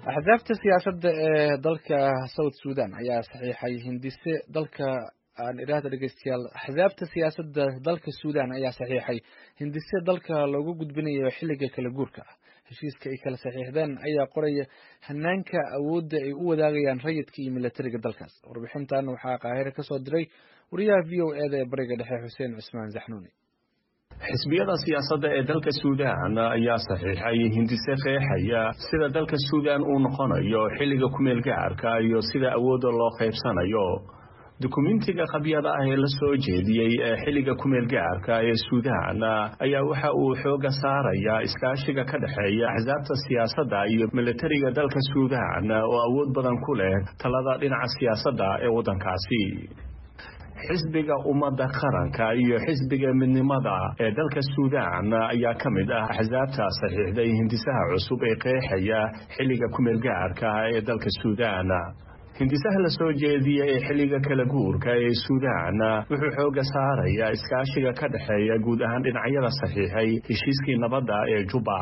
axsaabta siyaasadda ee dalka south sudan ayaa saxiixay hindise dalka aan idhaahda dhegeystayaal axsaabta siyaasadda dalka suudan ayaa saxiixay hindise dalka loogu gudbinayo xilliga kala guurka ah heshiiska ay kala saxiixdeen ayaa qoraya hanaanka awoodda ay u wadaagayaan rayidka iyo milatariga dalkaas warbixintan waxaa qaahire kasoo diray wariyaha v o eda ee bariga dhexe xuseen cusmaan zaxnuuni xisbiyada siyaasadda ee dalka suudaan ayaa saxiixay hindise qeexaya sida dalka suudaan uu noqonayo xilliga kumeel gacarka iyo sida awoodda loo qaybsanayo dukumentiga qabyada ah ee la soo jeediyey ee xilliga kumeel gacarka ee suudaan ayaa waxa uu xooga saarayaa iskaashiga ka dhexeeya axsaabta siyaasadda iyo milatariga dalka suudaan oo awood badan ku leh talada dhinaca siyaasadda ee waddankaasi xisbiga ummadda qaranka iyo xisbiga midnimada ee dalka suudaan ayaa ka mid ah axsaabta saxiixday hindisaha cusub ee qeexaya xilliga kumeel gacarka ee dalka suudaan hindisaha la soo jeediya ee xilliga kala guurka ee suudaan wuxuu xooga saarayaa iskaashiga ka dhexeeya guud ahaan dhinacyada saxiixay heshiiskii nabadda ee juba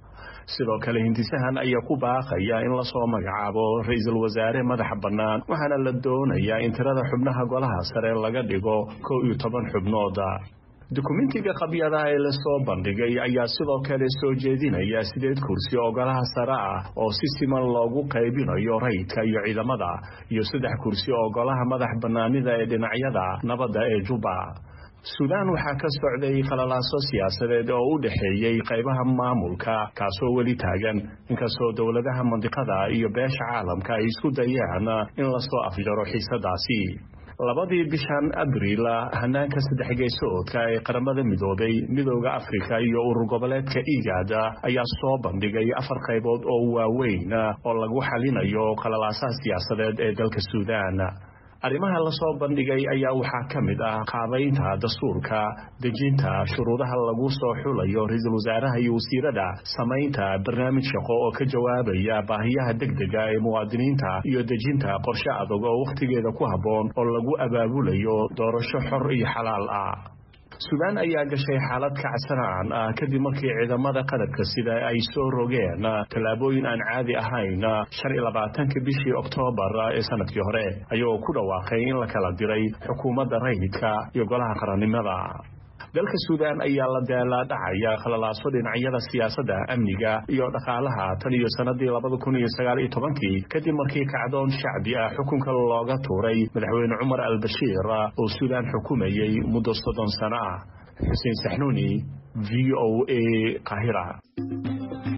sidoo kale hindisahan ayaa ku baaqaya in lasoo magacaabo ra-iisul wasaare madaxa bannaan waxaana la doonayaa in tirada xubnaha golaha sare laga dhigo kow iyo toban xubnooda dukumentiga qabyada ee lasoo bandhigay ayaa sidoo kale soo jeedinaya sideed kursi oo golaha sare ah oo si siman loogu qaybinayo rayidka iyo ciidamada iyo saddex kursi oo golaha madax bannaanida ee dhinacyada nabadda ee juba suudaan waxaa ka socday qalalaaso siyaasadeed oo u dhexeeyey qaybaha maamulka kaasoo weli taagan inkastoo dowladaha mandiqada iyo beesha caalamka ay isku dayaan in lasoo afjaro xiisadaasi labadii bishan abriil hanaanka saddex geesoodka ee qaramada midoobay midooda afrika iyo urur goboleedka igaada ayaa soo bandhigay afar qaybood oo waaweyn oo lagu xalinayo qalalaasaha siyaasadeed ee dalka suudaan arrimaha lasoo bandhigay ayaa waxaa ka mid ah qaabaynta dastuurka dejinta shuruudaha lagu soo xulayo ra-iisul wasaaraha iyo wasiirada samaynta barnaamij shaqo oo ka jawaabaya baahiyaha degdega ee muwaadiniinta iyo dejinta qorshe adag oo wakhtigeeda ku habboon oo lagu abaabulayo doorasho xor iyo xalaal ah suudaan ayaa gashay xaalad kacsanaan ah kadib markii ciidamada qalabka sida ay soo rogeen tallaabooyin aan caadi ahayn shan iyo labaatanka bishii oktoobar ee sanadkii hore ayagoo ku dhawaaqay in la kala diray xukuumadda rayidka iyo golaha qarannimada dalka suudaan ayaa la daalaadhacaya khalalaaso dhinacyada siyaasadda amniga iyo dhaqaalaha tan iyo sanadii labada kun iyo sagaal iyo tobankii kadib markii kacdoon shacbi ah xukunka looga tuuray madaxweyne cumar albashiir oo suudaan xukumayey muddo soddon sano ah xuseen saxnuuni v o a qahira